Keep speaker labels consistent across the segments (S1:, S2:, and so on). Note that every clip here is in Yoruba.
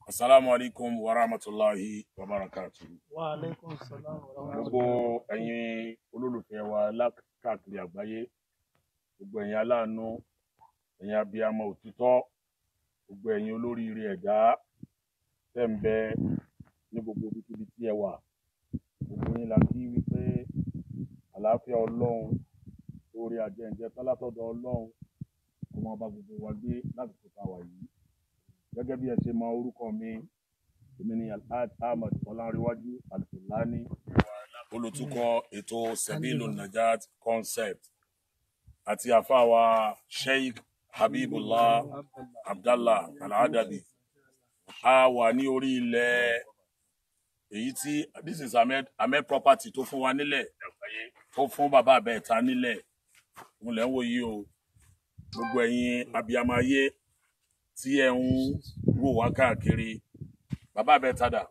S1: Asalaamu alaikum wa rahmatulahi wa barakatuh.
S2: Wa alaikum salam wa
S1: Gbogbo
S2: rahmatullahi.
S1: ẹ̀yin olólùfẹ́ wa lákàkiri àgbáyé, gbogbo ẹ̀yin aláàánú, ẹ̀yin abiyamọ òtítọ́, gbogbo ẹ̀yin olóríire ẹ̀dá tẹ́ ń bẹ ní gbogbo ibikíbi tí ẹ wà. Gbogbo yín la kí wípé àlàáfíà Ọlọ́run, oore àjẹǹjẹ tán látọ̀dọ̀ Ọlọ́run, kó máa bá gbogbo wa gbé lásìkò tá a wà yìí. Gẹ́gẹ́ bí ẹ ṣe mọ orúkọ mi, èmi ni Alhaji Ahmed Ọlánrewájú Alfulani, olùtukọ̀ ètò Sebilu Najat concept àti àfáàwà Sheikh Habibullah Abdallah Al-Adabi. A wà ní orí ilẹ̀ èyí tí this is Ahmed, Ahmed property tó fún wa nílẹ̀ tó fún bàbá àbẹ̀ẹ̀ta nílẹ̀. Òun lẹ́ ń wò yìí o. Gbogbo ẹ̀yin abiyamọ ayé tí ẹ ń wò wá káàkiri. Bàbá àbẹ̀ẹ̀ta dà.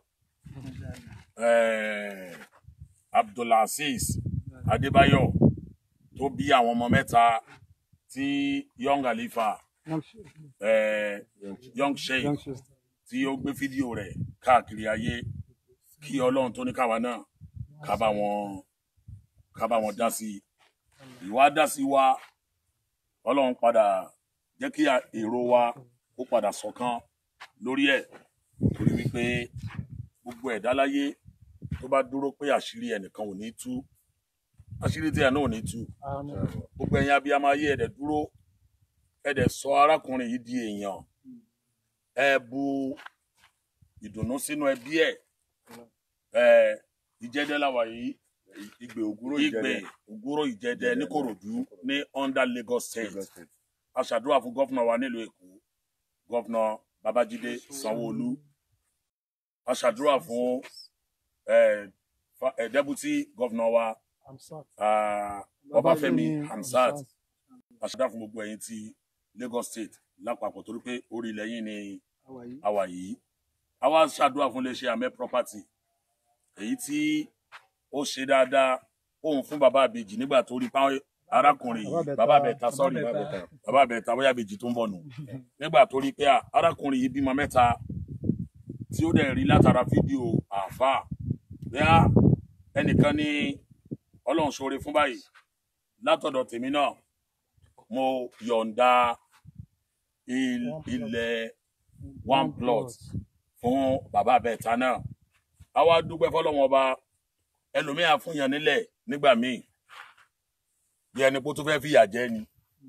S1: Eh, Abdulaziz Adébáyọ̀ tó bí àwọn ọmọ mẹ́ta tí Young Khalifa eh, Young Sheikh tí ó gbé fídíò rẹ̀ káàkiri ayé kí Ọlọ́run tó ní káwa náà ká bá wọn ká bá wọn dá sí i. Ìwà dá sí wa Ọlọ́run padà jẹ́ kí èrò wa ó padà ṣọ̀kan lórí ẹ̀ torí wípé gbogbo ẹ̀dá láyé tó bá dúró pé àṣírí ẹnìkan ò ní tú àṣírí tí ẹ̀ náà ò ní tú
S2: Àmín.
S1: gbogbo ẹ̀yin abiyamọ ayé ẹ̀dẹ̀ dúró ẹ̀dẹ̀ sọ arákùnrin yìí di èèyàn ẹ bu ìdùnnú sínú ẹbí ẹ̀ ẹ ìjẹ́dẹ́ làwà yìí
S3: Igbe ògúrò
S1: ìgbè ògúrò ìjẹ́dẹ́ níkòròdú ní under Lagos State a ṣàdúrà fún gọ́fúnà wa nílùú Èkó gọ́fúnà Babájídé Sanwó-Olú a ṣàdúrà fún ẹ fa- ẹ dẹ́bùtì gọ́fúnà wa
S2: Hamsat.
S1: ah, Ọbáfẹ́mi Hamzat àṣàdá fún gbogbo ẹ̀yin ti Lagos State lápapọ̀ torí pé orí ilẹ̀ yìí ni
S2: Àwàyí.
S1: a wà yìí a wá ṣàdúrà fún iléeṣẹ́ Ahmed property èyí tí ó ṣe dáadáa òun fún bàbá àbèjì nígbà tó rí páwọn arákùnrin yìí bàbá àbẹ̀ta sọ́ọ̀rì bàbá àbẹ̀ta bóyá àbèjì tó ń bọ̀ nù nígbà tó rí pé à, arákùnrin yìí bímọ mẹ́ta tí ó dẹ̀ rí látara fídíò àáfàá bẹ́ẹ̀ ẹnìkan ní ọlọ́run ṣoore fún báyìí látọ̀dọ̀ tèmi náà mo yọ̀ǹda il- ilẹ̀ one plot fún bàbá abẹ́ẹ̀ta náà a wá dúpẹ́ fọlọ́wọ́n ọba ẹlòmíà fún yàn nílẹ̀ nígbà míì bí ẹni pé ó tún fẹ́ fìyà jẹ ni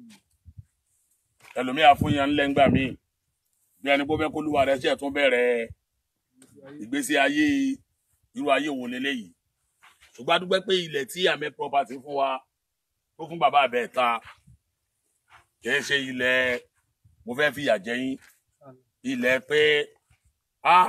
S1: ẹlòmíà fún yàn nílẹ̀ nígbà míì bí ẹni pé ó fẹ́ kó lúwa rẹ̀ ṣẹ̀ tún bẹ̀rẹ̀ ìgbésí ayé irú ayé wo leléyìí ṣùgbọ́n a dúpẹ́ pé ilẹ̀ tí Ahmed property fún wa tó fún bàbá abẹ́ẹ̀ta kìí ṣe ilẹ̀ mo fẹ́ fìyà jẹ yín ilẹ̀ pé a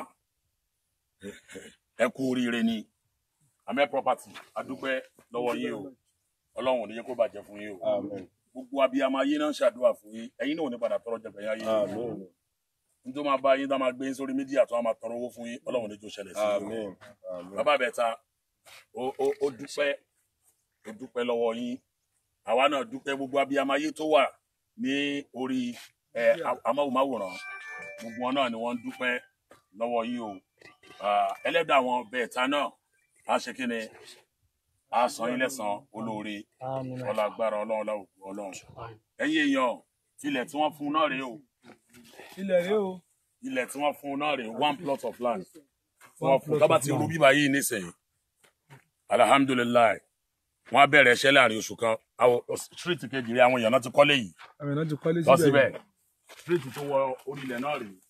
S1: ẹ kú oríire ni Ahmed property a dúpẹ́ lọ́wọ́ yín o ọlọ́run ò ní jẹ́ kó bàjẹ́ fún yín o gbogbo abiyamọ ayé náà ń ṣàdúrà fún yín ẹ̀yin náà ò ní padà tọrọ jẹgbẹ yá yín n tó máa bá yín tó máa gbé yín sórí mídíà tó máa tọrọ owó fún yín ọlọ́run ò ní jó ṣẹlẹ̀ sí yín o bàbá àbẹ̀ta ó ó- ó dúpẹ́ ó dúpẹ́ lọ́wọ́ yín àwa náà dúpẹ́ gbogbo abiyamọ ayé tó wà ní orí ẹ a- amóhùnmáwòrán gbogbo wọn náà ni wọ́n ń dúpẹ́ lọ́wọ́ yín o Ah, ẹlẹ́dàá àwọn bẹ̀ẹ̀ta náà á ṣe kí ni á san yín lẹ́san olóore
S2: Àmín.
S1: ọlá agbára ọlọ́run láwùjọ ọlọ́run ẹ̀yin èèyàn ilẹ̀ tí wọ́n fún un náà rèé o
S2: Ilẹ̀ rèé o.
S1: ilẹ̀ tí wọ́n fún un náà rèé one plot of land tí wọ́n fún un tọ́ba ti rú bíbá yìí nísìnyí alihamudulilayi wọ́n á bẹ̀rẹ̀ iṣẹ́ láàrin oṣù kan àwọn street kejì rẹ̀ àwọn èèyàn náà ti kọ́lé yìí
S2: Àmì náà ti kọ́lé
S1: lọ síbẹ̀ street tó wọ orí ilẹ̀ náà rèé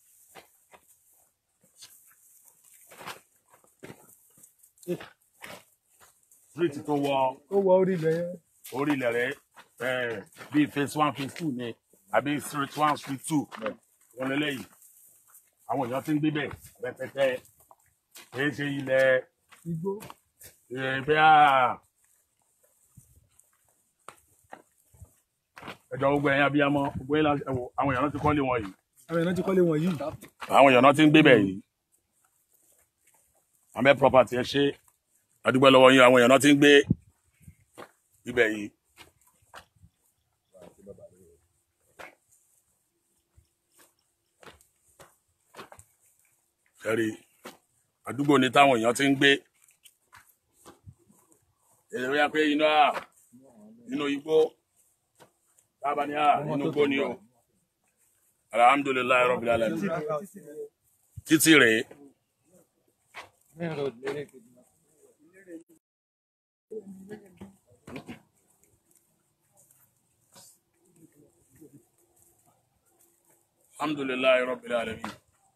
S1: street tó wọ
S2: Ó wọ orí ilẹ̀ yẹn.
S1: orí ilẹ̀ rẹ̀ eh, bíi phase one phase two ni àbí street one street two wọn lélẹ́yìí àwọn èèyàn ti ń gbé bẹ̀ rẹpẹtẹ kì í ṣe ilẹ̀
S2: Igbó.
S1: ẹgbẹ́ à ẹjọ́ gbogbo ẹ̀yìn abiyamọ gbogbo ẹ̀yìn la- ẹ̀wọ̀ àwọn èèyàn náà ti kọ́lé wọn yìí
S2: Àmì náà ti kọ́lé wọn yìí.
S1: àwọn èèyàn náà ti ń gbé bẹ̀ yìí Ahmed property ẹ ṣe àdúgbò lọ́wọ́ yín àwọn èèyàn náà ti ń gbé ibẹ̀ yìí ẹ̀rí àdúgbò ní táwọn èèyàn ti ń gbé èrè wíyá pé iná inú igbó tábà ní à inú igbó ni o alhamdulilayi rabbil alamin títí rèé alhamdulilayi rabbil alamin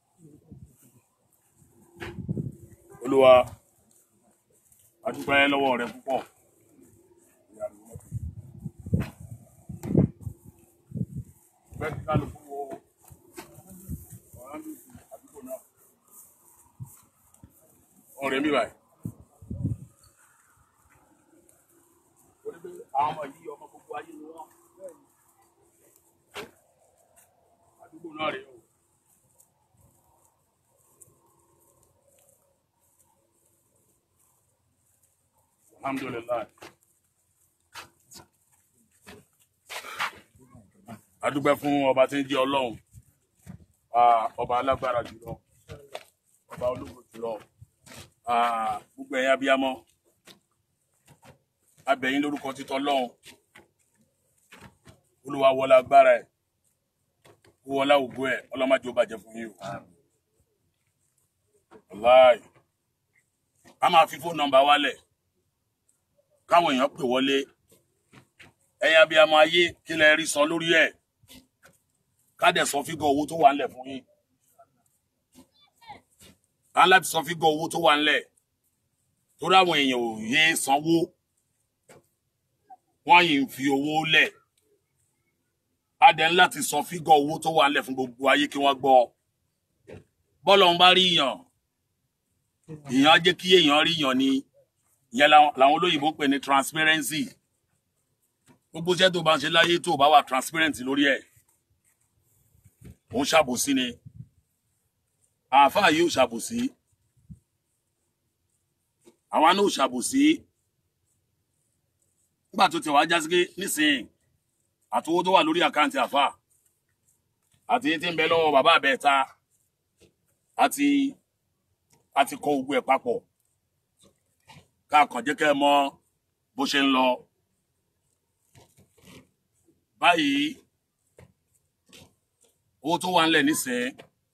S1: olúwa adúpẹ́ lọ́wọ́ rẹ púpọ̀ bẹ́ẹ̀ kí kálukú wo ọ̀rọ̀ àdúgbò náà ọ̀rẹ́ mi báyìí. Torí pé àwọn ọmọ yìí ọmọ gbogbo ayé ni wọ́n. Àdúgbò náà rèé o. Alhamdulillah. A dúpẹ́ fún ọba tí ń jẹ́ Ọlọ́run, Ah, ọba alágbára jùlọ, ọba ológo jùlọ, Ah, gbogbo ẹ̀yin abiyamọ, abẹ̀yìn lórúkọ títọ́ Ọlọ́run, Olúwa wọlá agbára ẹ̀, kó wọlá ògo ẹ̀, ọlọ́mọdé ó bàjẹ́ fún yín o. Wàláì. A máa fi fóònù nọ́mbà wálẹ̀ káwọn èèyàn pè wọlé ẹ̀yin abiyamọ ayé kí lẹ rí san lórí ẹ̀ ká dẹ̀ sọ fígọ̀ owó tó wà ńlẹ̀ fún yín ká láti sọ fígọ̀ owó tó wà ńlẹ̀ torí àwọn èèyàn ò yé sanwó wọ́n yìí ń fi owó lẹ̀ á dẹ̀ ń láti sọ fígọ̀ owó tó wà ńlẹ̀ fún gbogbo ayé kí wọ́n gbọ́ bọ́lọ̀ ń bá rí yàn èèyàn á jẹ́ kí èèyàn rí yàn ni ìyẹn làwọn làwọn olóyìnbó pè ní transparency gbogbo iṣẹ́ tó bá ń ṣe láyé tó bá wà transparent lórí ẹ̀ òun ṣàbòsí ni àáfàá yìí ò ṣàbòsí àwa náà ò ṣàbòsí nígbà tó ti wàá jásí pé nísìnyí àtowó tó wà lórí àkáǹtì àáfàá àti tí ń bẹ lọ́wọ́ bàbá àbẹ́ẹ̀ta àti àti kọ gbogbo ẹ̀ papọ̀ ká kàn jẹ́ kẹ́ ẹ mọ̀ bó ṣe ń lọ báyìí owó tó wà ńlẹ̀ nísìnyí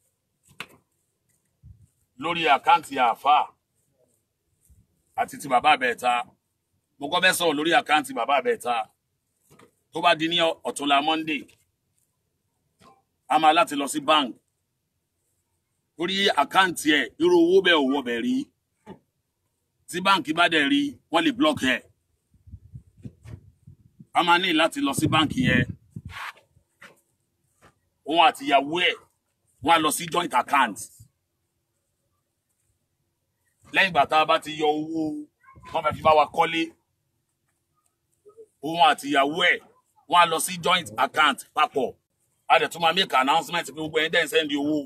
S1: lórí àkáǹtì àáfàá àti ti bàbá àbẹ̀ẹ̀ta mo kọ́ fẹ́ sọ̀rọ̀ lórí àkáǹtì bàbá àbẹ̀ẹ̀ta tó bá di ní ọ̀túnla monday a máa láti lọ sí bank torí àkáǹtì ẹ̀ irú owó bẹ́ẹ̀ ò wọ bẹ̀ rí tí báǹkì bá dẹ̀ rí wọ́n lè block ẹ̀ a máa ní láti lọ sí báǹkì yẹn òun àti ìyàwó ẹ̀ wọ́n á lọ sí joint account lẹ́yìn ìgbà tá a bá ti yọ owó wọ́n fẹ́ fi bá wa kọ́lé òun àti ìyàwó ẹ̀ wọ́n á lọ sí joint account papọ̀ a dẹ̀ tún máa make announcement pé gbogbo ẹni dẹ́ ń sẹ́ndì owó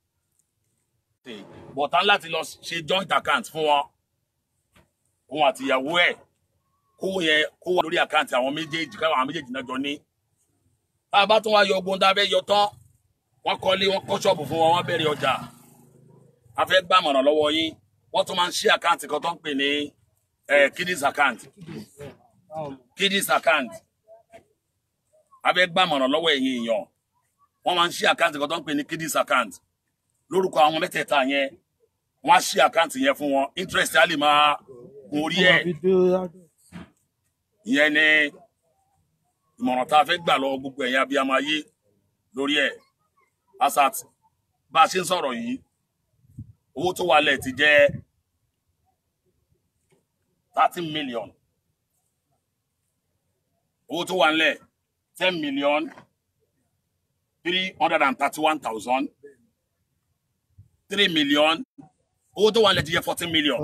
S1: bọ̀tán láti lọ ṣe joint account fún wọn òun àti ìyàwó ẹ̀ kówó yẹn kó wà lórí àkáǹtì àwọn méjèèjì káwọn àwọn méjèèjì náà jọ ní tá a bá tún wá yọ ogun tá a fẹ́ yọ tán wọ́n kọ́lé wọ́n kọ́ ṣọ́ọ̀bù fún wọn wọ́n bẹ̀rẹ̀ ọjà a fẹ́ gbàmọ̀ràn lọ́wọ́ yín wọ́n tún máa ń ṣí àkáǹtì kan tó ń pè ní kiddies account kiddies account a fẹ́ gbàmọ̀ràn lọ́wọ́ ẹ̀yin èèyàn wọ́n máa ń ṣí àkáǹtì kan tó ń pè ní kiddies account lórúkọ àwọn mẹ́tẹ̀ẹ̀ta yẹn wọ́n á ṣí àkáǹtì yẹn fún wọn interest á lè máa gun orí ẹ̀ ìyẹn ni ìmọ̀ràn tá a fẹ́ gbà lọ́wọ́ gbogbo ẹ̀yin abiyamọ ayé lórí ẹ̀ asat bá a ṣe ń sọ̀rọ̀ yìí owó tó wà lẹ̀ ti jẹ́ thirteen million owó tó wà lẹ̀ ten million three hundred and thirty-one thousand three million owó tó wà lẹ̀ ti jẹ́ fourteen million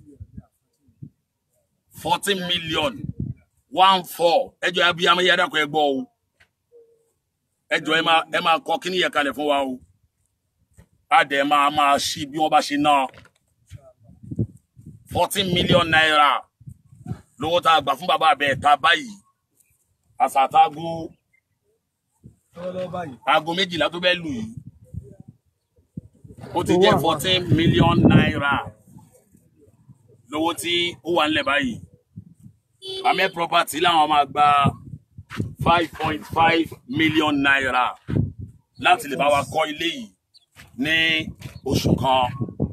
S1: fourteen million one four ẹjọ abiyamọ yẹ dàkọ ẹ gbọ́ o ẹjọ ẹ máa ẹ máa kọ kíní yẹ kalẹ̀ fún wa o adẹ máa máa ṣí bí wọ́n bá ṣe ná fourteen million naira lówó tá a gbà fún bàbá abẹ ta báyìí àsàtàgò
S2: lọ́wọ́lọ́wọ́ báyìí
S1: aago méjìlá tó bẹ lù yìí ó ti jẹ́ fourteen million naira lówó tí ó wà nílẹ̀ báyìí amẹ́ property làwọn máa gba five point five million naira láti lè bá wa kọ́ ilé yìí ní oṣù kan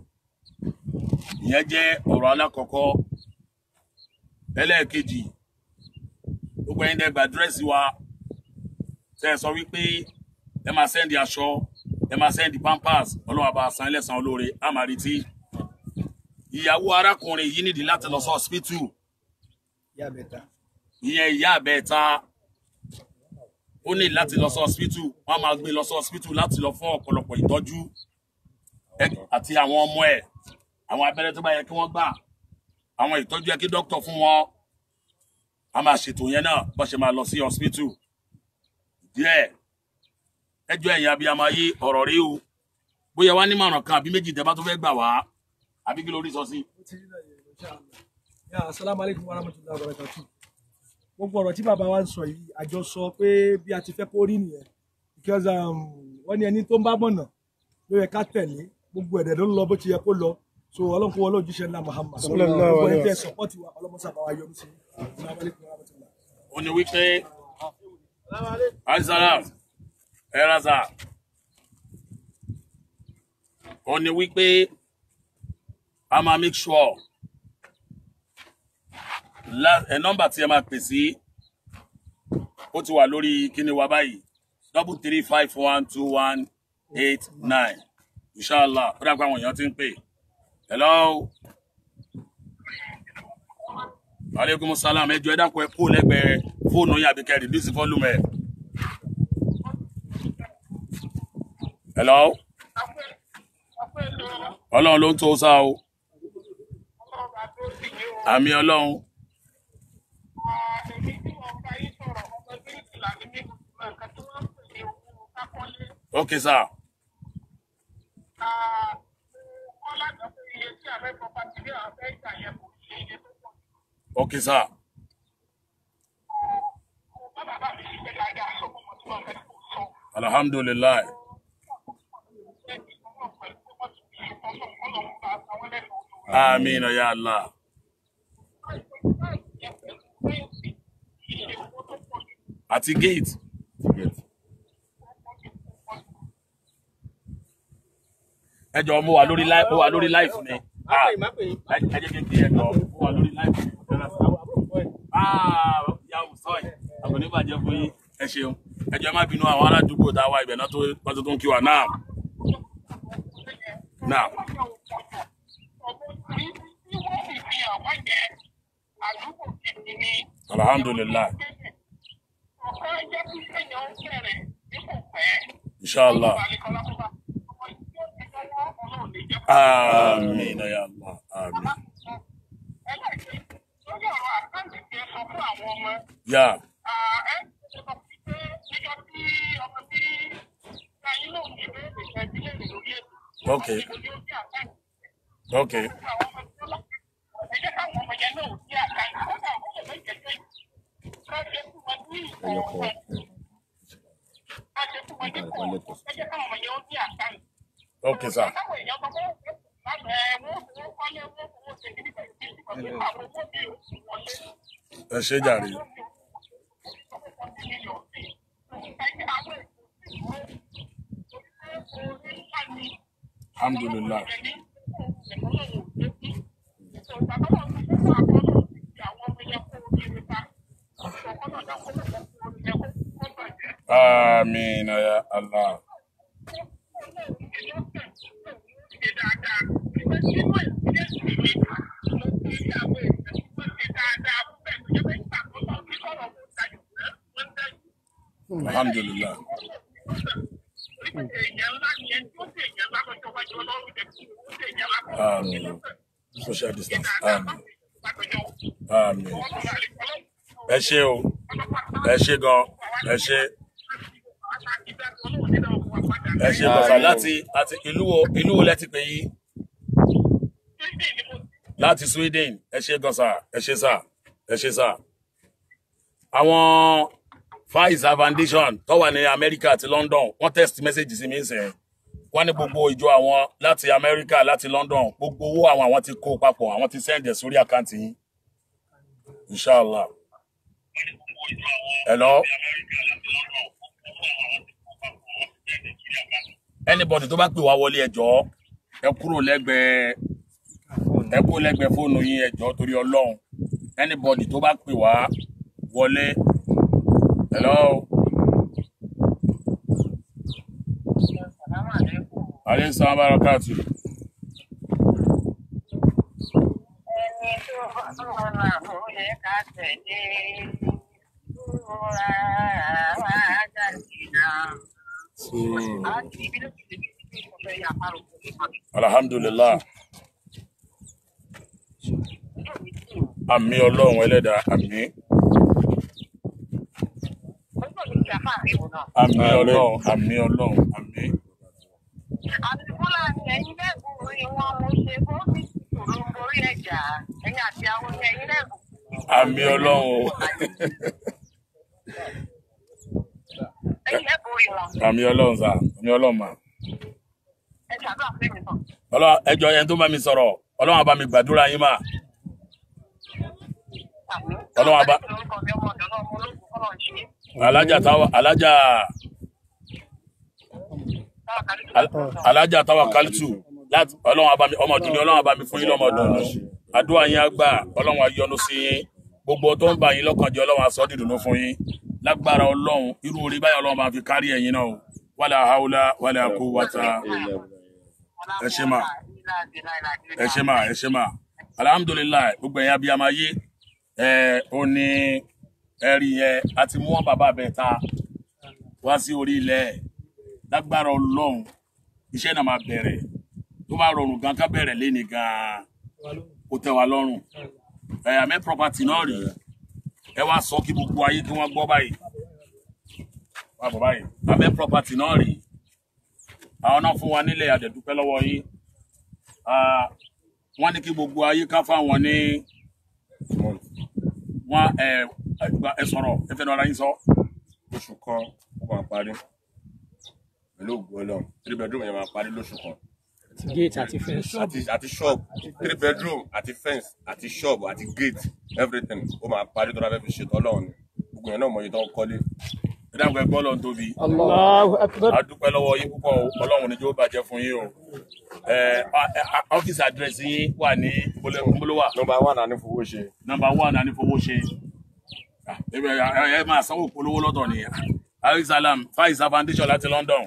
S1: ìyẹn jẹ́ ọ̀rọ̀ alákọ̀ọ́kọ́ ẹlẹ́ẹ̀kejì gbogbo ẹ̀yin dẹ́gba dírẹ́sì wa tẹ́ ẹ sọ wípé ẹ máa sẹ́ndì aṣọ ẹ máa sẹ́ndì pampers ọlọ́wà bá san ẹlẹ́sàn olóore á máa retí ìyàwó arákùnrin yìí nídìí láti lọ sí hospital
S2: ìyá mẹ́ta
S1: ìyẹn ìyá àbẹ́ẹ̀ta ó ní láti lọ sí hospital wọ́n á máa gbé lọ sí hospital láti lọ fún ọ̀pọ̀lọpọ̀ ìtọ́jú ẹ- àti àwọn ọmọ ẹ̀ àwọn abẹ́rẹ́ tó bá yẹ kí wọ́n gbà àwọn ìtọ́jú yẹ kí dókítà fún wọn a máa ṣètò yẹn náà bó ṣe máa lọ sí hospital díẹ̀ ẹjọ́ ẹ̀yin abiyamọ ayé ọ̀rọ̀ rí o bóyá wá nímọ̀ràn kan àbí méjì tẹ́ bá tó fẹ́ gbà wá àbí kí lórí sọ sí.
S2: ó ti rí náà yẹn insha Allah yà asalaamu alaykum wa rahmatulahi wa barakatu gbogbo ọ̀rọ̀ tí bàbá wa ń sọ yìí àjọ sọ pé bí a ti fẹ́ kó rí nìyẹn because um, wọ́n ní ẹni tó ń bá mọ̀nà ló yẹ ká tẹ̀lé gbogbo ẹ̀dẹ̀ ló ń lọ bó ti yẹ kó lọ so ọlọ́run kó wọlé òjíṣẹ́ ńlá Muhammad
S3: Sallallahu
S2: gbogbo
S3: alaihi
S2: ẹni tẹ́ sọpọ́tì wa ọlọ́mọsá bá wa yọ sí asalaamu alaykum wa rahmatulahi.
S1: ó ní wípé aisara ẹraza ó ní wípé a máa make sure la ẹ nọ́mbà tí ẹ máa pè sí ó ti wà lórí kíni wa báyìí double three five one two one eight nine inshallah ó dàgbà àwọn èèyàn ti ń pè hello aleykum salam ẹjọ ẹ dákun ẹ kó lẹ́gbẹ̀ẹ́ fóònù yín àbí kẹ́ reduce volume ẹ. hello ọlọ́run ló ń tó sá o àmì ọlọ́run ok sir ok sir alhamdulilayi amina ya allah àti gate ẹ jọ̀ọ́ mo wà lórí live mo wà lórí live ni Ah, ẹ ẹ jẹ́ kí n kí ẹ jọ̀ọ́ mo wà lórí live ni ah ya sọ ẹ àgbọn ní bàjẹ́ fún yín ẹ ṣeun ẹ jọ̀ọ́ ẹ má bínú àwọn aládùúgbò tá a wá ibẹ̀ náà tó wọ́n tó ń kí wa náà náà alhamdulilayi inshallah amina ya allah amin ya okay okay okay sir ẹ ṣe jàre alhamdulilayi amina ya allah alhamdulilayi amin social distance amin amin ẹ ṣe o ẹ ṣe gan ẹ ṣe ẹ ṣe bàbá láti àti ìlú wo ìlú wo lẹ ti pè yí láti Sweden ẹ ṣe gan sà ẹ ṣe sà ẹ ṣe sà àwọn Pfizer Foundation tó wà ní Amẹ́ríkà àti London wọ́n text message sí mi sẹ́yìn wọ́n ní gbogbo ìjọ àwọn láti amẹ́ríkà láti london gbogbo owó àwọn àwọn ti kó papọ̀ àwọn ti sẹ́ǹdẹ̀ sórí àkáǹtì yín inshallah hello anybody tó bá pè wá wọlé ẹjọ́ ẹ kúrò lẹ́gbẹ̀ẹ́ ẹ kúrò lẹ́gbẹ̀ẹ́ fóònù yín ẹjọ́ torí ọlọ́run anybody tó bá pè wá wọlé hello aleyhi salaam barakatu
S3: ẹni tó ọ̀nà kò yẹ ká tẹ̀lé ìrora wa jáde náà. Àti ibi ló ti lè fi ṣe ìfọ̀fẹ́ yà pàrọ̀ fún mi.
S1: alhamdulilah àmì ọlọ́run ẹlẹ́dàá àmì
S3: Ọjọ́ mi ti àfáà mi wò náà.
S1: àmì ọlọ́run àmì ọlọ́run àmì
S3: Àti Fúlàní ẹ̀yin lẹ́gùn orí wọn mo ṣe bó ti sòrò borí ẹ̀jà. Ẹ̀yin àti àwọn ní ẹ̀yin lẹ́gùn.
S1: àmì ọlọ́run
S3: Ẹ̀yin lẹ́gùn orí wọn.
S1: àmì ọlọ́run sà àmì ọlọ́run mà
S3: Ẹ ṣàdúrà fún mi náà.
S1: ọlọ́run ẹjọ́ yẹn tó bá mi sọ̀rọ̀ ọlọ́run á bá mi gbàdúrà yín mà
S3: Àmín.
S1: Ọlọ́run á bá-
S3: Orúkọ mi ọmọ ọ̀dọ́ náà mo lóògùn kọ́lọ̀ ń ṣe.
S1: alájà táwa alájà
S3: Táwọn kan ní kí
S1: al- alájà táwa kálítù láti ọlọ́run á bá mi ọmọ ọdún ni ọlọ́run á bá mi fún yín lọ́mọ ọdún àdúrà yín á gbà ọlọ́run á yọ́nú sí yín gbogbo tó ń bà yín lọ́kàn jẹ́ ọlọ́run á sọ dìdùnú fún yín lágbára ọlọ́run irú orí báyọ̀ ọlọ́run máa fi kárí ẹ̀yin náà o wàlà haúlá wàlà kú wàtà ẹ ṣé mà ẹ ṣé mà ẹ ṣé mà alhamdulilayi gbogbo ẹ̀yin abiyamọ ayé ẹ ó ní ẹ̀rí yẹn a ti mú wọn bàbá bẹ́ẹ̀ ta wá sí orí ilẹ̀ lágbára ọlọ́run iṣẹ́ náà máa bẹ̀rẹ̀ tó bá rọrùn gan ká bẹ̀rẹ̀ léni gan kó tẹ́ wa lọ́rùn ẹ àmẹ́ property náà rí ẹ wá sọ kí gbogbo ayé kí wọ́n gbọ́ báyìí wá bọ̀ báyìí àmẹ́ property náà rí àwọn náà fún wa nílẹ̀ àdẹ̀dúpẹ́ lọ́wọ́ yín Ah, wọ́n ní kí gbogbo ayé ká fáwọn ní wọ́n ẹ ẹ gba- ẹ sọ̀rọ̀ ẹ fẹ́ nu ara yín sọ.
S4: lóṣù kan ó máa parí pẹ̀lú ògùn ọlọ́run three bedroom yẹn máa parí lóṣù kan
S5: gate àti fence.
S4: àti àti shop three bedroom àti fence àti shop àti gate everything ó máa parí tó dábẹ́ fi ṣètò ọlọ́run ni gbogbo yẹn náà mọ̀ yìí tó ń kọ́lé
S1: ẹ dáhùn ẹgbẹ́ ọlọ́run tóbi.
S5: Allahu akbar.
S1: a dúpẹ́ lọ́wọ́ yín púpọ̀ o ọlọ́run níjó bàjẹ́ fún yín o ẹ a- a- ọ́fíìsì àdírẹ́sì yín wà ní ìbólówà
S4: nọmba one àní fowó ṣe
S1: nọ́mbà one àní fowó ṣe Ah, ẹ bẹ- ẹ ẹ máa sanwó polówó lọ́tọ̀ ni arisalam faisa foundation láti London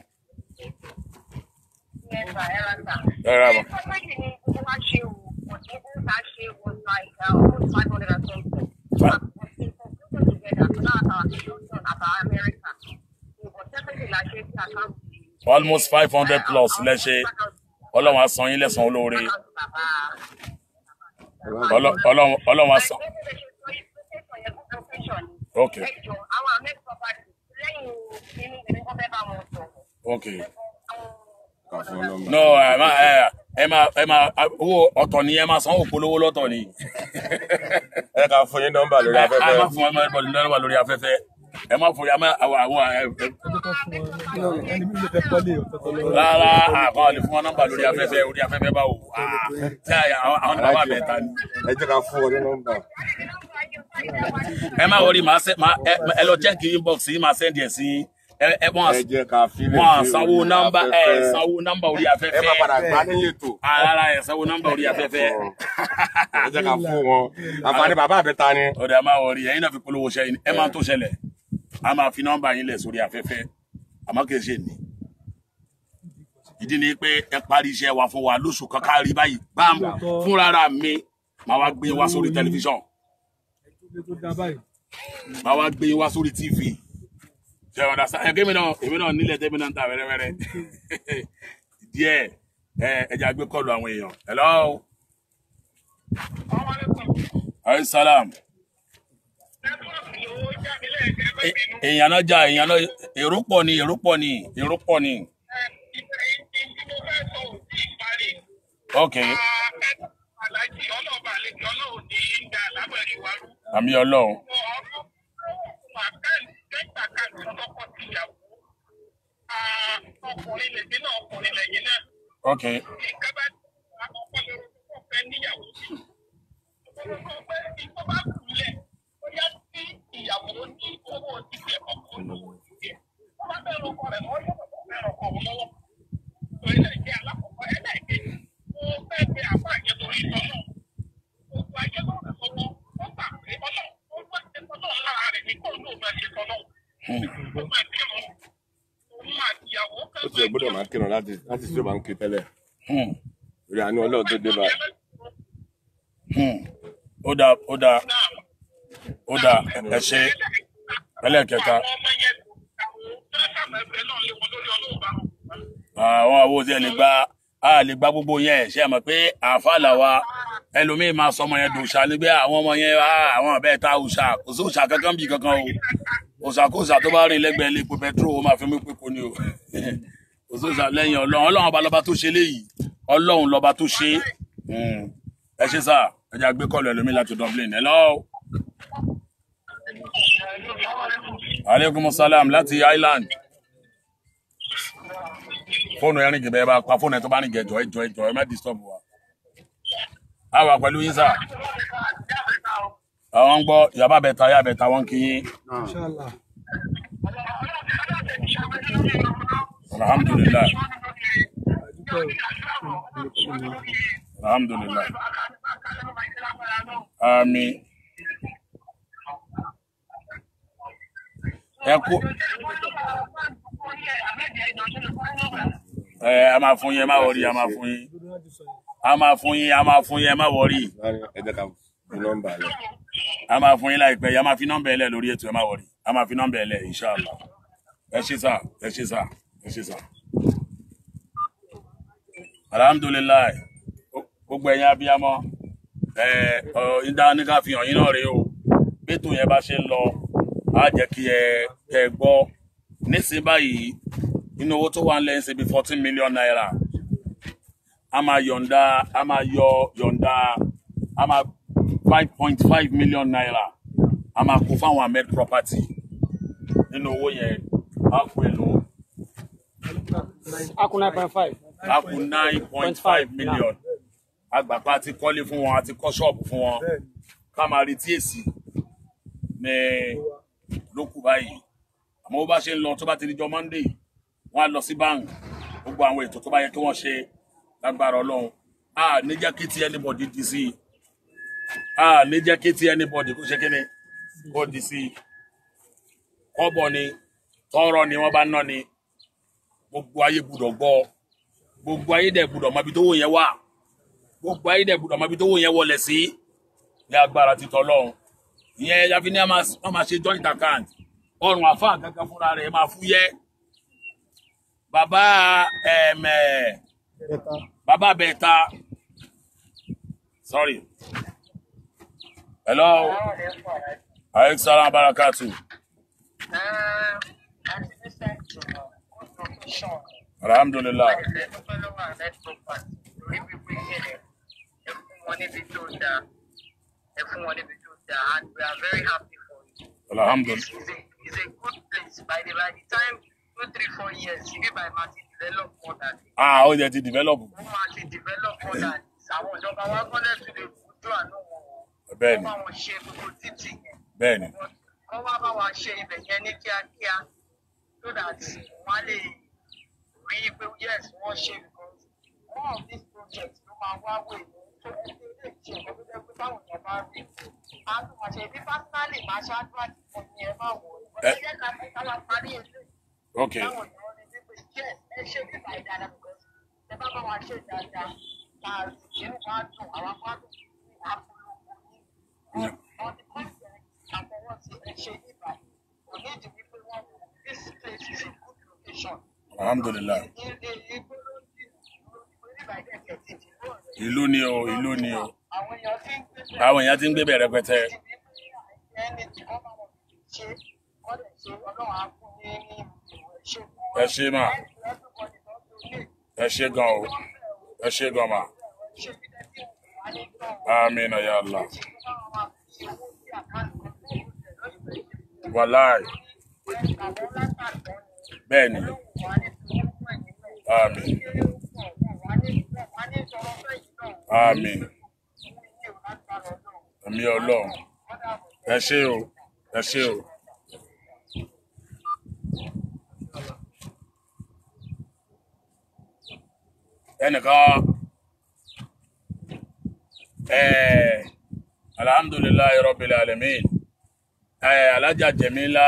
S3: Yes, sir. Ẹ ra sà.
S1: ẹ rà bọ̀.
S3: Property ni gbogbo wa ṣe wò, but the whole that ṣe was like uh, almost five hundred and something.
S1: Fa-
S3: But we concluded together, so now at our London, at our America. So, but separately, la ṣe sí account.
S1: almost five hundred plus lẹ́ṣẹ̀ ọlọ́run á san yín lẹ́san olóore Ọlọ́- ọlọ́run ọlọ́run á san. Ok.
S3: Ẹjọ́ àwọn Amex property lẹ́yìn nínú ìdílé kan fẹ́ bá wọn sọ.
S1: ok
S4: kà fún ọ nọmba.
S1: no ẹ má ẹ ẹ má ẹ má owó ọ̀tọ̀ ni ẹ má sanwó polówó lọ́tọ̀ ni
S4: ẹ ká fún yín nọmba lórí
S1: ẹ ẹ má
S4: afẹ́fẹ́
S1: fún ẹ má bọ̀ nínú lórí afẹ́fẹ́ ẹ má fún ẹ má àwọn àwọn ẹ ẹ
S2: ẹni bí lè fẹ́ kọ́lé ọ̀tọ̀ọ̀tọ̀ lọ.
S1: rárá àbá lè fún wọn nọ́mbà lórí afẹ́fẹ́ orí afẹ́fẹ́ báwo Ah, tí àwọn àwọn ní bàbá bẹ́ẹ̀ ta ni.
S4: ẹ jẹ́ ká fún ọ ní nọmba.
S1: ẹ má wọrí màá sẹ màá ẹ ẹ lọ check inbox yìí màá send ẹ sí ẹ ẹ wọn
S4: ẹ jẹ́ ká fílẹ̀
S1: wọn
S4: sí
S1: sanwó
S4: orí
S1: nọ́mbà ẹ
S4: afẹ́fẹ́.
S1: sanwó nọ́mbà orí
S4: ẹ
S1: afẹ́fẹ́
S4: má padà gbá níyì ètò
S1: Ah, rárá ẹ sanwó nọ́mbà orí afẹ́fẹ́
S4: ẹ jẹ́ ká fún wọn àǹfààní bàbá àbẹ́ta ni.
S1: ọ̀dà má wọrí ẹ̀yin náà fi polówó ṣẹ́yìn ẹ máa tó ṣẹlẹ̀ a máa fi nọ́mbà yín lẹ̀ sórí afẹ́fẹ́ àmọ́ kì í ṣe ní. ìdí ni pé ẹ parí iṣẹ́ wa fún wa lóṣù kan ká rí báyìí bám fúnra mi máa wá gbé wá sórí tẹlifíṣàn
S2: Ilé tó dá báyìí.
S1: máa wá gbé wá sórí tv ṣe ọ̀dà sá ẹ̀ kémi náà èmi náà nílẹ̀ tẹ́mi náà ń ta wẹ́rẹ́wẹ́rẹ́ díẹ̀ ẹ ẹja gbé kọlu àwọn èèyàn hello ayi salam E- èèyàn náà jà èèyàn náà èrò pọ̀ ni èrò pọ̀ ni èrò pọ̀ ni ok
S3: Alájí ọlọ́ọ̀bà àlejò ọlọ́run ní ìgbà lábẹ́rẹ́ wa rú.
S1: àmì ọlọ́run
S3: ọkùnrin lèmi náà ọkùnrin lẹ́yìn
S1: ok
S3: ìjọba àkọ́kọ́ lórí tó fẹ́ níyàwó sí. Olùkọ́ pé ìjọba bá kúlẹ̀ ó yá sí ìyàwó ní owó títẹ̀ ọkọ̀ lówó títẹ̀. Wọ́n bá bẹ̀rù ọkọ rẹ̀ lọ́wọ́ yóò kọ́kọ́ bẹ̀rù ọkọ òun lọ́wọ́. Torí náà jẹ́ alákọ̀ọ́kọ́ ẹlẹ́ẹ̀kejì. Mo fẹ́ pe àbá àjẹ torí ìtọ́ náà. Gbogbo ayé ló rẹ̀ lọ́wọ́. Ó gbà pé ọlọ́ ó gbà pé ọlọ́ lára rẹ̀ ní kó lóun máa ṣe tọ́ náà. Ó máa kírun. Òun àti ìyàwó
S4: ó ti ẹ̀ gbọ́dọ̀ máa kírun láti láti tí ó bá ń kí tẹ́lẹ̀
S1: Hmm,
S4: orí àánú ọlọ́run tó dé báyìí.
S1: hmm. ó dáa ó dáa ó dáa ẹ ṣe ẹlẹ́ẹ̀kẹta àwọn owó tí ẹ lè gba a lè gba gbogbo yẹn ṣe mọ̀ pé àáfà làwa ẹlòmíín máa sọ ọmọ yẹn dòṣà nígbẹ àwọn ọmọ yẹn ah, àwọn ọbẹ ta òòṣà kò sí òòṣà kankan bí kankan o òòṣà kò òòṣà tó bá rìn lẹ́gbẹ̀ẹ́ ilé epo pẹtrol ó máa fi mí pé kò ní o kò sí òòṣà lẹ́yìn Ọlọ́run Ọlọ́run ọba lọba tó ṣe léyìí Ọlọ́run lọba tó ṣe Hmm. ẹ ṣe sá ẹ jẹ́ àgbé kọlù ẹlòmíín láti Dublin hello aleykum salam láti Ireland fóònù ẹrin jìbẹ ẹ bá pa fóònù ẹ tó bá rìn jẹjọ ẹjọ ẹjọ ẹ má disturb wa a wà pẹ̀lú yín sá àwọn ń gbọ́ yàbá bẹta yà bẹta wọn kì í
S2: Inshallah.
S1: alhamdulilayi alhamdulilayi ami ẹ kú ẹ a máa fún yín ẹ má wọrí a máa fún yín a máa fún yín a máa fún yín ẹ má wọrí
S4: ẹ jẹ́ ká fi nọ́mbà lẹ̀.
S1: a máa fún yín láìpẹ́ yìí a máa fi nọ́mbà ẹlẹ lórí ètò ẹ má wọrí a máa fi nọ́mbà ẹlẹ inshallah ẹ ṣe sá ẹ ṣe sá ẹ ṣe sá alhamdulilayi gbogbo ẹ̀yin abiyamọ ẹ ọ ìdá ní ká fi hàn yín náà rèé o bẹ́tò yẹn bá ṣe ń lọ á jẹ́ kí ẹ kẹ́ ẹ gbọ́ nísìnyí báyìí inú owó tó wà ń lẹ́yìn ṣe bí fourteen million naira a máa yọ̀ǹda a máa yọ yọ̀ǹda a máa five point five million naira a máa kó fáwọn ahmed property nínú owó yẹn a kó èlò
S5: Aku nine point five.
S1: a kó nine point five million agbàpá ti kọ́lé fún wọn àti kọ́ ṣọ́ọ̀bù fún wọn ká máa retí èsì ní lókù báyìí àmọ́ bó bá ṣe ń lọ tó bá ti di jọ monday wọ́n á lọ sí bank gbogbo àwọn ètò tó bá yẹ kí wọ́n ṣe lágbára ọlọ́run a ní jẹ́ kí ti anybody di sí i a ní jẹ́ kí ti anybody kó ṣe kí ni kó di sí i kọ́bọ̀ ni tọ́rọ̀ ni wọ́n bá ná ni gbogbo ayé gbúdọ̀ gbọ́ gbogbo ayé dẹ̀ gbúdọ̀ mọ ibi tó wò yẹn wà gbogbo ayé dẹ̀ gbúdọ̀ mọ ibi tó wò yẹn wọlé sí ní agbára ti tọ́lọ́run ìyẹn yafi ní a máa wọ́n máa ṣe joint account ọrùn àfáà gangan fúnra rẹ̀ máa fúyẹ́ bàbá ẹ̀mẹ̀ bàbá bẹ̀ta sorry hello aleykum salaam barakatu alhamdulilah
S3: And we are very happy for you.
S1: alhamdulilah
S3: It's a, it's a good place. By the, by the time two, three, four years, you be by Martin develop more than this.
S1: ah ó yẹ ti develop
S3: Ó máa ti develop more than this. Àwọn ìjọba wa gbọ́dọ̀ tún lè fojú àánú wọn wò.
S1: bẹ́ẹ̀
S3: Wọ́n
S1: ni
S3: bá wọn ṣe gbogbo títì yẹn.
S1: bẹ́ẹ̀ ni
S3: Wọ́n wá bá wa ṣe ibẹ̀ yẹn ní kíákíá so that wọ́n á lè rí i pé yes wọ́n ṣe because one of these projects ló máa wá wè ní tó ẹgbẹ́ ilé ìṣe ìjọba tó jẹ́ pé táwọn èèyàn bá rí i. A tún máa ṣe bí personally máa ṣáájú àti fún mi ẹ máa wò ó.
S1: Ẹ-
S3: Ọ̀sẹ̀ yẹn ká fi ká wá parí ilé
S1: ok
S3: táwọn èèyàn rí i pé yes ẹ ṣe bí báyìí dáadáa because ẹ bá bá wa ṣe dáadáa ká ìṣẹ́nu wá dùn àwọn wá dùn ní àpolongo yìí. On the contrary, àfọwọ́sí ẹ ṣe ní báyìí. Kò ní ìdí wípé wọ́n wò this place is a good location.
S1: alhamdulilah
S3: Igbó ló ń dì oníbàdàn ẹ̀kẹ́ ti dìbò rẹ̀.
S1: ìlú ni o ìlú ni o
S3: Àwọn èèyàn ti ń gbé bẹ̀rẹ̀
S1: àwọn èèyàn ti ń gbé bẹ̀rẹ̀ pẹtẹ
S3: ẹni tí wọ́n bá wọn ṣe wọ́n lè ṣe ọlọ́run á fún ní ní ìwé ṣe
S1: ẹ ṣe mà ẹ ṣe gan o ẹ ṣe gan mà amina ya allah wàláì bẹ́ẹ̀ ni àmín àmín àmì ọlọ́run ẹ ṣé o ẹ ṣé o. ẹnìkan ẹẹ alhamdulilayi rabbil alamin ẹẹ alájà jẹmílá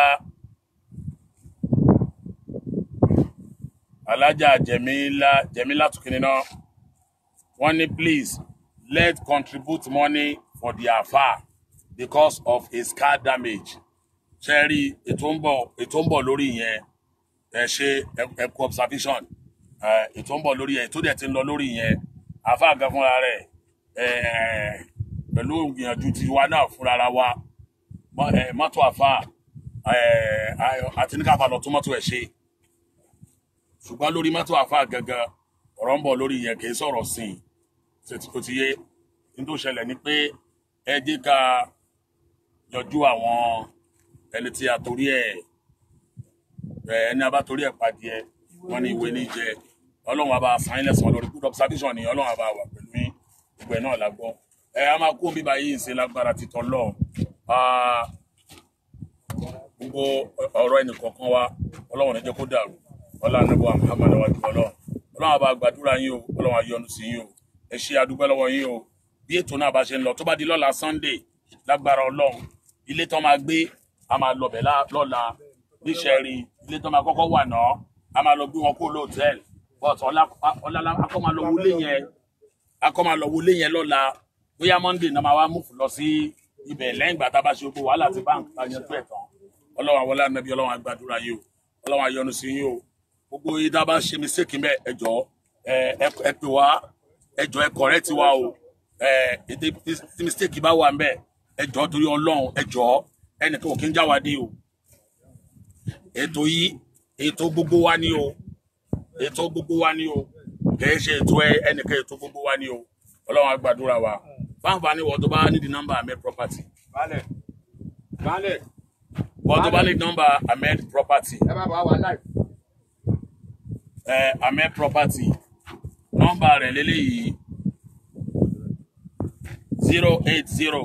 S1: alájà jẹmílá jẹmílá tukini náà wọ́n ní please let contribute money for the afa because of his car damage ṣe rí ètò ń bọ̀ ètò ń bọ̀ lórí yẹn ẹ ṣe ẹ kú observation ẹ, ètò ń bọ̀ lórí yẹn ètò dẹ̀ ti ń lọ lórí yẹn afa gan fúnra rẹ̀ ẹ, pẹ̀lú ìgbìyànjú tiwa náà fúnra ra wa mọ- ẹ, mọ́tò afa ẹ, ayọ̀- àti ní káfa lọ tún mọ́tò ẹ̀ ṣe ṣùgbọ́n lórí mọ́tò afa gangan ọ̀rọ̀ ń bọ̀ lórí yẹn kì í sọ̀rọ̀ sí i ṣètì kò ti yé ní tó ṣẹlẹ̀ ni pé ẹ jẹ́ ká yọjú àwọn ẹni tí a torí ẹ̀ ẹ, ẹni a bá torí ẹ̀ padìẹ wọn ní ìwé ní jẹ ọlọ́run àbá sáyìn lẹ́sàn lórí good observation ni ọlọ́run àbá wà pẹ̀lú yín gbogbo ẹ̀ náà la gbọ́ ẹ a máa kó bíbá yìí ṣe lágbára títọ́ lọ gbogbo ọ̀rọ̀ ẹnì kọ̀ọ̀kan wa ọlọ́run ẹ jẹ́ kó dàrú ọlọ́run ànábọ̀ Muhammad wájú ọlọ́run ọlọ́run àbá gbàdúrà yín o ọlọ́run àyọ́nú sí yín o ẹ ṣe àdúgbò lọ́wọ́ yín o bí ètò náà bá ṣe ń lọ tó bá di lọ́la Sunday lágbára ọlọ́run ilé tó máa gbé a máa lọ bẹ̀ lá- lọ́la níṣẹ́rí ilé tó máa kọ́kọ́ wà náà a máa lọ gbé wọn kó lóòtẹ́ẹ̀lì but ọlá ọlá akọ́ máa lọ wọlé yẹn akọ́ máa lọ wọlé yẹn lọ́la bóyá Monday náà máa wá múfù lọ sí ibẹ̀ lẹ́yìn ìgbà tá a bá ṣe gbogbo wàhálà ti báńkì tá a yanjú ẹ̀ tán ọlọ́run àwọn ọlọ́run ọlọ́run àgbàdúrà yìí o ọlọ́run àyọ́nú sí yín o gbogbo yìí tá a bá ṣe mistake mẹ́ ẹ jọ̀ọ́ ẹ ẹ ẹ pè wá ẹ jọ̀ọ́ ẹ correct wa o ẹ ètè tí mistake bá wà mbẹ ẹ jọ̀ọ́ torí ọlọ́run ẹ jọ̀ọ́ ẹnìkan ò kí ń já wa dé o ètò yìí ètò gbogbo wa ni o ètò gbogbo wa ni o kìí ṣe ètò ẹ ẹnìkan ètò gbogbo wa ni o ọlọ́run á gbàdúrà wa fáǹfààní wọ́n tó bá nídìí nọ́mbà ahmed property
S4: Baálẹ̀. Baálẹ̀.
S1: wọ́n tó bá nídìí nọ́mbà ahmed property
S4: Ẹ bá bá wa live.
S1: ẹ ahmed property nọ́mbà rẹ̀ lélẹ́yìí zero eight zero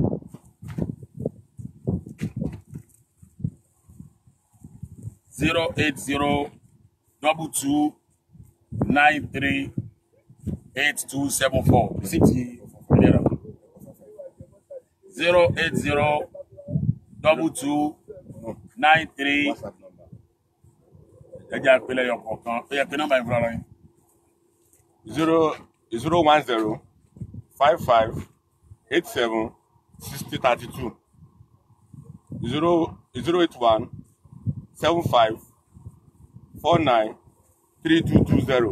S1: zero eight zero double two nine three eight two seven four receipt naira zero eight zero double two nine three
S4: WhatsApp number.
S1: ẹjẹ àpẹẹlẹ yọ kọ̀ọ̀kan ó yẹ pé nọ́mbà ìfúnra rẹ̀
S4: zero zero one zero five five eight seven sixty thirty two zero zero eight one seven five four nine three two two zero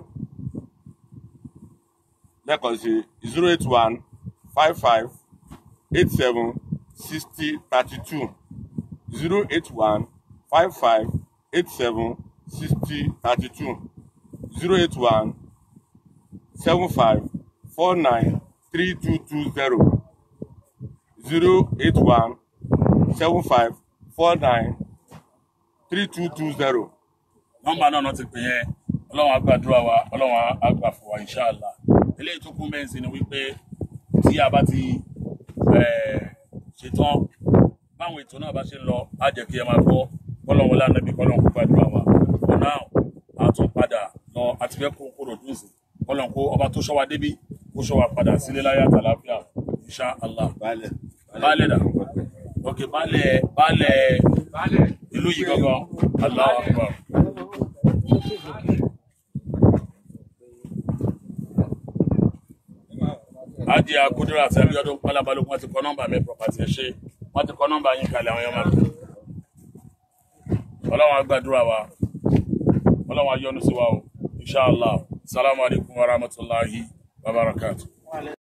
S4: lẹ́ẹ̀kan sí zero eight one five five eight seven sixty thirty two zero eight one five five eight seven sixty thirty two zero eight one seven five four nine three two two zero zero eight one seven five four nine three two two zero.
S1: nọ́mbà náà náà ti pè yẹn ọlọ́run á gbàdúrà wa ọlọ́run á- á gbà fún wa inṣàlá eléyìí tó kún bẹ́ẹ̀ sí ni wípé tí a bá ti eh, ṣetán báwọn ètò náà bá ṣe ń lọ á jẹ́ kí ẹ máa gbọ́ kọ́lọ́run wọlé ànábì kọ́lọ́run kó gbàdúrà wa for now a tún padà lọ àti fẹ́ kó kóró dùn sí kọ́lọ́run kó ọba tó ṣọ́ wa débí kó ṣọ́ wa padà sílé láyé àtàláfíà inṣàlá
S4: Baálẹ̀.
S1: baálẹ̀ dà ok baálẹ̀ baálẹ̀ ìlú yìí gangan Allahu Akbar. Ajé Akúndúrà àti Abíọ́dún Pálábálógún wọ́n ti kọ nọ́mbà mi property ẹ̀ ṣe wọ́n ti kọ nọ́mbà yín kalẹ̀ àwọn yẹn máa lò. Ọlọ́run á gbàdúrà wa, Ọlọ́run á yọ́nú sí wa o, Inshallah. Salamu alaykum wa rahmatulahi wa barakatuh.